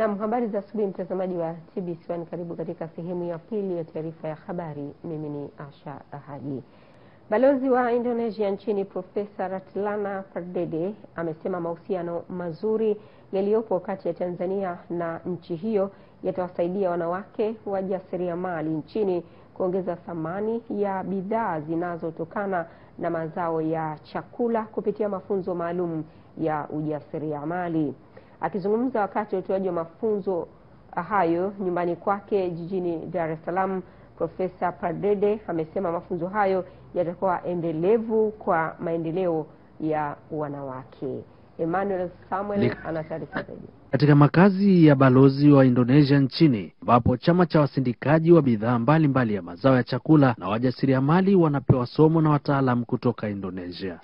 Naam, habari za asubuhi mtazamaji wa TBC1, karibu katika sehemu ya pili ya taarifa ya habari. Mimi ni Asha Ahadi. Balozi wa Indonesia nchini Profesa Ratilana Pardede amesema mahusiano mazuri yaliyopo kati ya Tanzania na nchi hiyo yatawasaidia wanawake wajasiriamali nchini kuongeza thamani ya bidhaa zinazotokana na mazao ya chakula kupitia mafunzo maalum ya ujasiriamali. Akizungumza wakati wa utoaji wa mafunzo hayo nyumbani kwake jijini Dar es Salaam, Profesa Pardede amesema mafunzo hayo yatakuwa endelevu kwa maendeleo ya wanawake. Emmanuel Samuel ana taarifa zaidi. Katika makazi ya balozi wa Indonesia nchini ambapo chama cha wasindikaji wa bidhaa mbalimbali ya mazao ya chakula na wajasiriamali wanapewa somo na wataalamu kutoka Indonesia.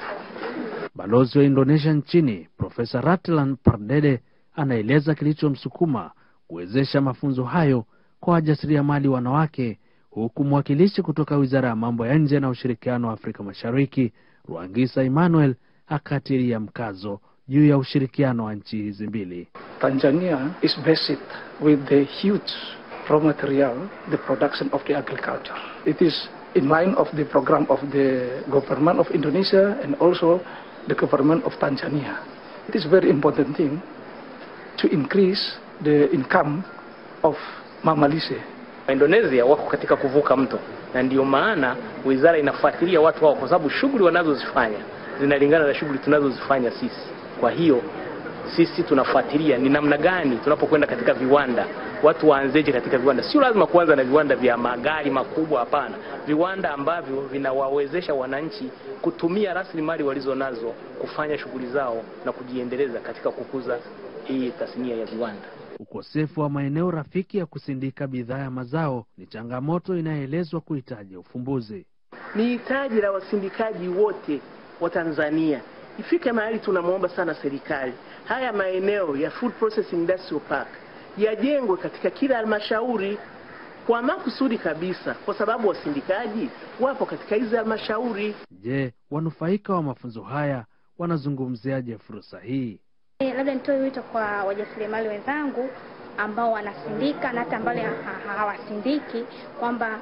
Balozi wa Indonesia nchini Profesa Ratlan Pardede anaeleza kilichomsukuma kuwezesha mafunzo hayo kwa wajasiriamali wanawake, huku mwakilishi kutoka Wizara ya Mambo ya Nje na Ushirikiano wa Afrika Mashariki Rwangisa Emmanuel akatilia mkazo juu ya ushirikiano wa nchi hizi mbili. Tanzania is blessed with the huge raw material, the production of the agriculture. It is in line of the program of the government of Indonesia and also the government of Tanzania. It is very important thing to increase the income of mamalise. Indonesia wako katika kuvuka mto, na ndiyo maana wizara inafuatilia watu hao, kwa sababu shughuli wanazozifanya zinalingana na shughuli tunazozifanya sisi. Kwa hiyo sisi tunafuatilia ni namna gani tunapokwenda katika viwanda, watu waanzeje katika viwanda. Sio lazima kuanza na viwanda vya magari makubwa, hapana. Viwanda ambavyo vinawawezesha wananchi kutumia rasilimali walizo nazo kufanya shughuli zao na kujiendeleza katika kukuza hii tasnia ya viwanda. Ukosefu wa maeneo rafiki ya kusindika bidhaa ya mazao ni changamoto inayoelezwa kuhitaji ufumbuzi. Ni hitaji la wasindikaji wote wa Tanzania ifike mahali tunamwomba sana serikali, haya maeneo ya food processing industrial park yajengwe katika kila halmashauri kwa makusudi kabisa, kwa sababu wasindikaji wapo katika hizi halmashauri. Je, wanufaika wa mafunzo haya wanazungumziaje fursa hii? E, labda nitoe wito kwa wajasiriamali wenzangu ambao wanasindika na hata ambao hawasindiki kwamba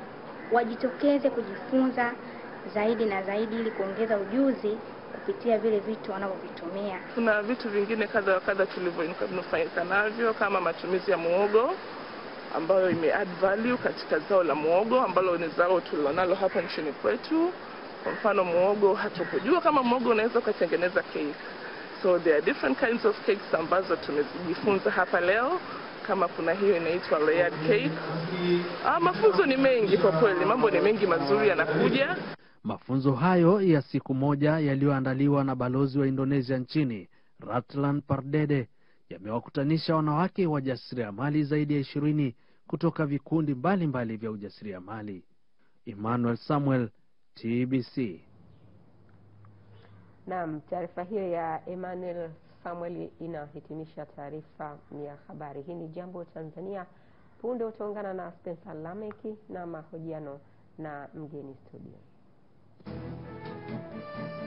wajitokeze kujifunza zaidi na zaidi ili kuongeza ujuzi kupitia vile vitu wanavyovitumia. Kuna vitu vingine kadha wa kadha tulivyonufaika navyo kama matumizi ya muogo ambayo ime add value katika zao la muogo ambalo ni zao tulilonalo hapa nchini kwetu. Kwa mfano muogo, hatukujua kama muogo unaweza ukatengeneza cake. So there are different kinds of cakes ambazo tumejifunza hapa leo, kama kuna hiyo inaitwa layered cake. Ah, mafunzo ni mengi kwa kweli, mambo ni mengi mazuri yanakuja. Mafunzo hayo ya siku moja yaliyoandaliwa na balozi wa Indonesia nchini Ratlan Pardede yamewakutanisha wanawake wajasiriamali zaidi ya ishirini kutoka vikundi mbalimbali mbali vya ujasiriamali. Emmanuel Samuel, TBC. Naam, taarifa hiyo ya Emmanuel Samuel inahitimisha taarifa ya habari. Hii ni Jambo Tanzania. Punde utaungana na Spencer Lameki na mahojiano na mgeni studio.